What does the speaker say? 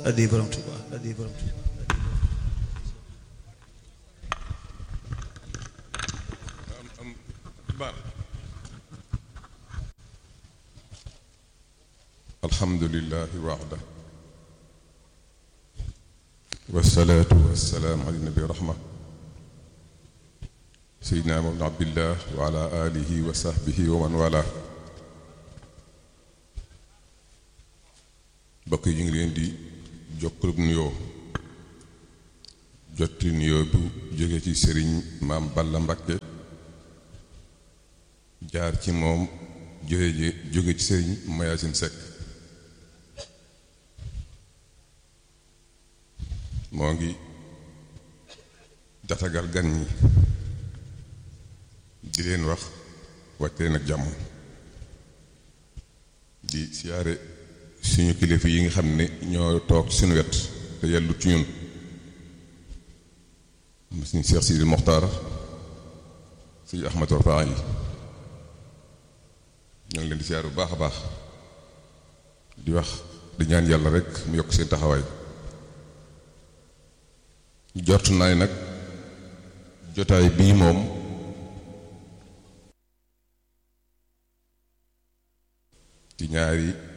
addi borom Tuuba addi borom Tuuba alhamdulillahi waxda wasalaatu wasalaamu ala nabi rahma seydina ibn abdillah wa ala alihi wa sahbihi wa man wala mbokk yi ñu ngi leen di jokkalub nuyoo jotti nuyoo bu jóge ci sëriñ maam Balla Mbakke jaar ci moom jóge jóge ci sëriñ Mayasin Sekk moo ngi jatagal gan ñi di leen wax wàcc leen ak jàmm di siyaare suñu kilifa yi nga xam ne ñoo toog ci suñu wet te yellu ci ñun suñu Cheikh Sidi Mokhtar suñu Ahmad Rafaa yi ñoo ngi leen di siyaare bu baax a baax di wax di ñaan yàlla rek mu yokk seen taxawaay jort naa ne nag jotaay bii moom ci ñaari